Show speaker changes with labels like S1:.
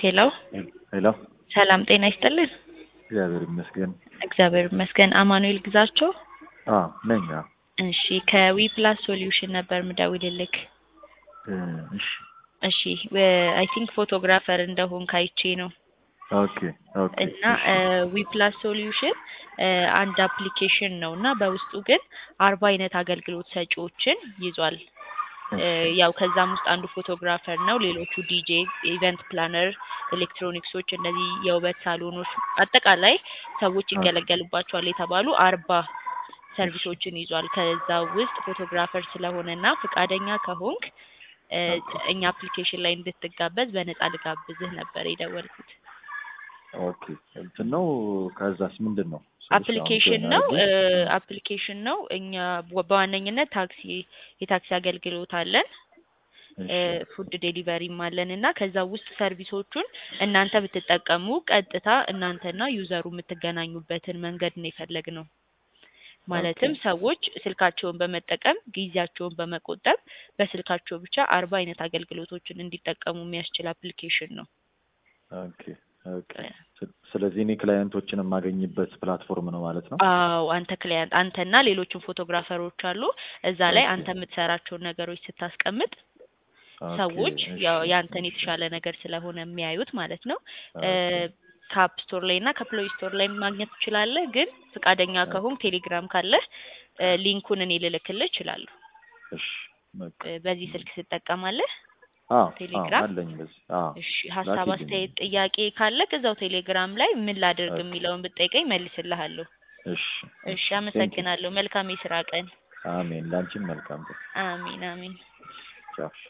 S1: ሄሎ
S2: ሄሎ
S1: ሰላም ጤና ይስጥልን።
S2: እግዚአብሔር ይመስገን።
S1: እግዚአብሔር ይመስገን። አማኑኤል ግዛቸው።
S2: አዎ ነኝ። አዎ
S1: እሺ ከዊ ፕላስ ሶሉሽን ነበር ምደውልልክ።
S2: እ እሺ
S1: እሺ አይ ቲንክ ፎቶግራፈር እንደሆን ካይቼ ነው
S2: ኦኬ ኦኬ
S1: እና ዊ ፕላስ ሶሉሽን አንድ አፕሊኬሽን ነው እና በውስጡ ግን አርባ አይነት አገልግሎት ሰጪዎችን ይዟል። እ ያው ከዛም ውስጥ አንዱ ፎቶግራፈር ነው። ሌሎቹ ዲጄ፣ ኢቨንት ፕላነር፣ ኤሌክትሮኒክሶች፣ እነዚህ የውበት ሳሎኖች፣ አጠቃላይ ሰዎች ይገለገሉባቸዋል የተባሉ አርባ ሰርቪሶችን ይዟል። ከዛ ውስጥ ፎቶግራፈር ስለሆነና ፈቃደኛ ከሆንክ እ እኛ አፕሊኬሽን ላይ እንድትጋበዝ በነፃ ልጋብዝህ ነበር የደወልኩት።
S2: ኦኬ እንትን ነው። ከዛስ ምንድን ነው?
S1: አፕሊኬሽን ነው አፕሊኬሽን ነው። እኛ በዋነኝነት ታክሲ የታክሲ አገልግሎት አለን ፉድ ዴሊቨሪም አለን እና ከዛ ውስጥ ሰርቪሶቹን እናንተ ብትጠቀሙ ቀጥታ እናንተና ዩዘሩ የምትገናኙበትን መንገድ ነው የፈለግነው። ማለትም ሰዎች ስልካቸውን በመጠቀም ጊዜያቸውን በመቆጠብ በስልካቸው ብቻ አርባ አይነት አገልግሎቶችን እንዲጠቀሙ የሚያስችል አፕሊኬሽን ነው።
S2: ኦኬ ኦኬ። ስለዚህ እኔ ክላየንቶችን የማገኝበት ፕላትፎርም ነው ማለት ነው።
S1: አዎ አንተ ክላየንት አንተና ሌሎችም ፎቶግራፈሮች አሉ። እዛ ላይ አንተ የምትሰራቸውን ነገሮች ስታስቀምጥ ሰዎች ያው ያንተን የተሻለ ነገር ስለሆነ የሚያዩት ማለት ነው። ከአፕ ስቶር ላይ እና ከፕሌይ ስቶር ላይ ማግኘት ትችላለህ። ግን ፈቃደኛ ከሆንክ ቴሌግራም ካለህ ሊንኩን እኔ ልልክልህ እችላለሁ።
S2: እሺ በቃ
S1: በዚህ ስልክ ትጠቀማለህ?
S2: አዎ
S1: ቴሌግራም?
S2: አለኝ በዚህ። አዎ
S1: እሺ ሀሳብ፣
S2: ላኪልኝ።
S1: አስተያየት፣ ጥያቄ ካለህ እዛው ቴሌግራም ላይ ምን ላድርግ የሚለውን ብጠይቀኝ መልስልሃለሁ።
S2: እሺ
S1: እሺ አመሰግናለሁ። መልካም የስራ ቀን።
S2: አሜን። ላንቺም መልካም ቀን።
S1: አሚን አሚን።
S2: ቻው